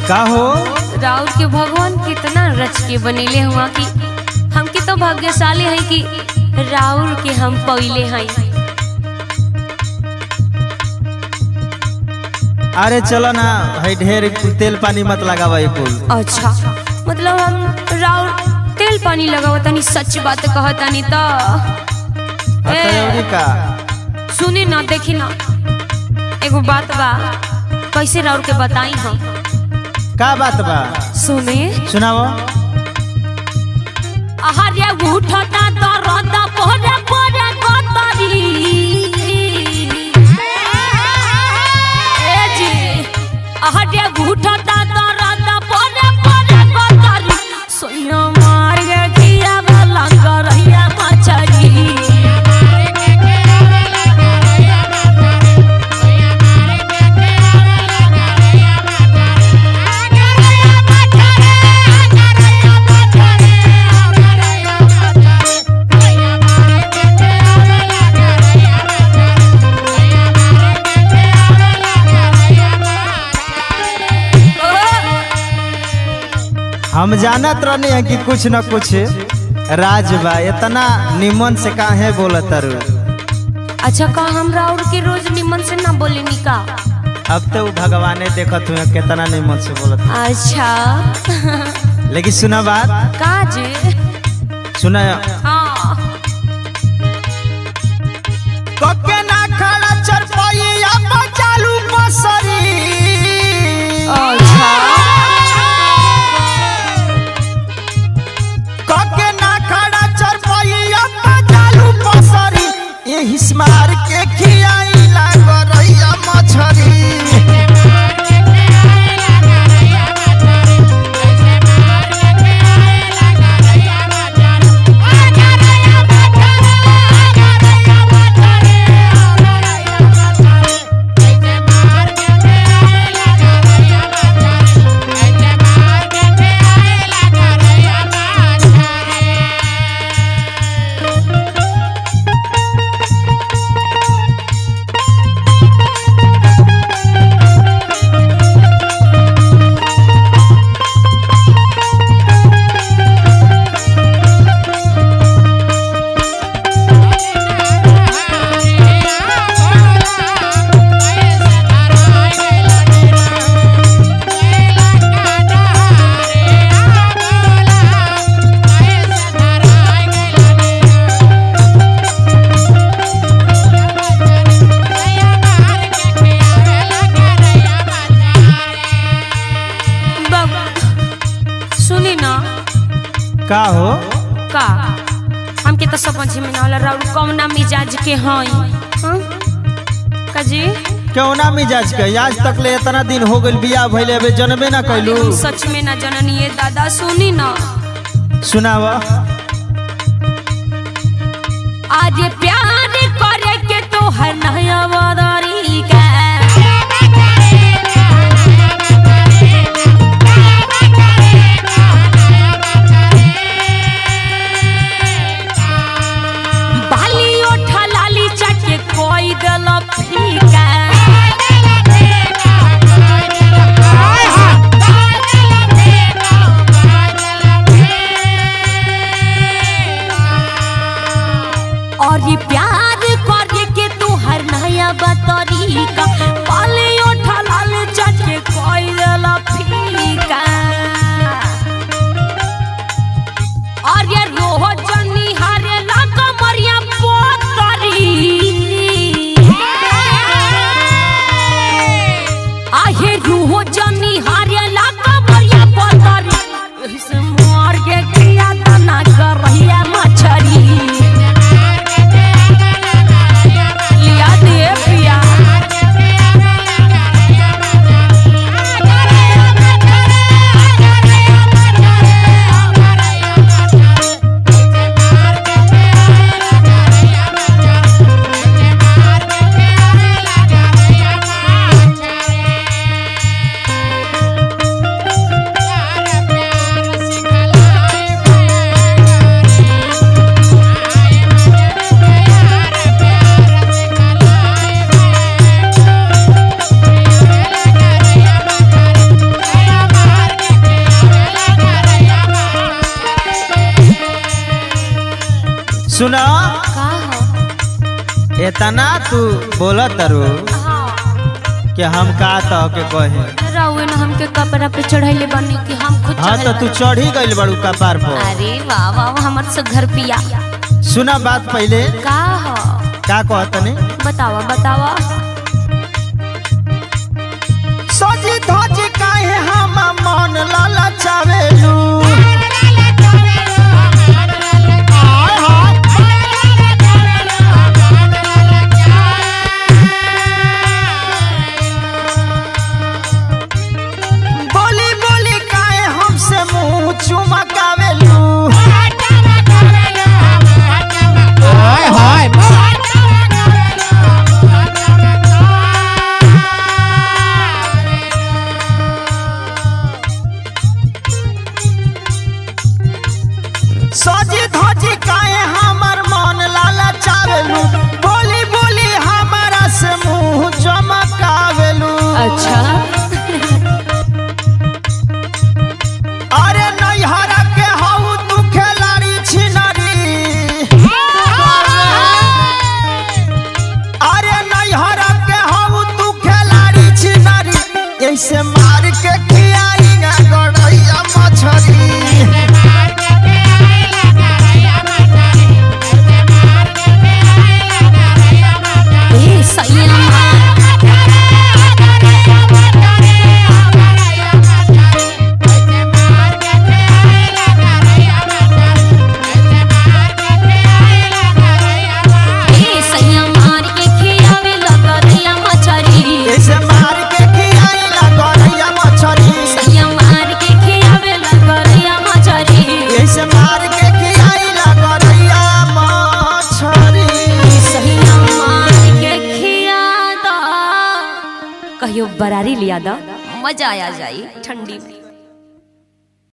का हो राउर के भगवान कितना रच के बनेले हुआ कि हमके तो भाग्यशाली है कि राउर के हम पहिले हैं अरे चलो ना भाई ढेर तेल पानी मत लगावा ये कुल अच्छा मतलब हम राउर तेल पानी लगावा तनी सच बात कहतानी तो हतौरी का सुनी ना देखी ना एगो बात बा कैसे राउर के बताई हम का बात बा सुने सुनाओ आहार्य उठता दरद पोरे पोरे गतरी ए जी आहार्य उठता दरद पोरे पोरे गतरी सोया मार के किया वाला करैया मछरी हम जानत रहनी है कि कुछ न कुछ राज बा इतना निमन से काहे बोलत रू अच्छा का हम राउर के रोज निमन से ना बोलेनी का अब तो उ भगवाने देखत हुए कितना निमन से बोलत अच्छा लेकिन सुना बात का जे सुना हाँ कके ना खड़ा चरपैया चालू बसरी अच्छा कके ना खड़ा चरपैया चालू बसरी एही स्मार के खियाई लागरैया मछरी बाबू सुनी ना का हो का हमके तो समझ में ना होला राउर कौना मिजाज के हई हाँ? का जी क्यों ना मिजाज के आज तक ले इतना दिन हो गइल बियाह भइले अबे जनबे ना कैलू हम सच में ना जननी ये दादा सुनी ना सुनाव आज प्यार करे के तो है नया वादारी का बाली ओठा लाली चटे कोई दल फीका और ये प्यार करे के तू हर नया बतरी का बाली ओठा लाली चटे कोई दल फीका और ये रोज निहारे लागा मरिया पोतरी आहे रोज निहारे लागा मरिया पोतरी एही से मार के किया तना कर रहिया मछरी लिया दे पिया सुना का हो इतना तू बोला तरु हाँ कि हम का तो के कहे रउए न हमके कपड़ा पे चढ़ैले बनी कि हम खुद हाँ तो चढ़ल तू बानी। चढ़ी गइल बड़ू कपार पर अरे वाह वाह वाह, हमर से घर पिया सुना बात पहले का हो का कहतनी बतावा बतावा सजी धजी काहे हम मन ललचावेलू बोली बोली काहे हमसे मुंह चुमकावेलू हाय हाय सजी धजी काहे हमर मन ललचावेलू बोली बोली हमारा से मुंह चमकावेलू अच्छा अरे नैहरा के हऊ तू खेलाड़ी छिनरी अरे नैहरा के हऊ तू खेलाड़ी छिनरी ऐसे मार के खियाई गा गड़ैया मछरी ए सैया ए सैया मार के खियावे लगरिया मछरी ऐसे मार के खियाई गा गड़ैया मछरी सैया मार के खियावे लगरिया मछरी ऐसे मार के खियाई गा गड़ैया मछरी सैया मार के खिया दो कहियो बरारी लिया दो मजा आ जाई ठंडी में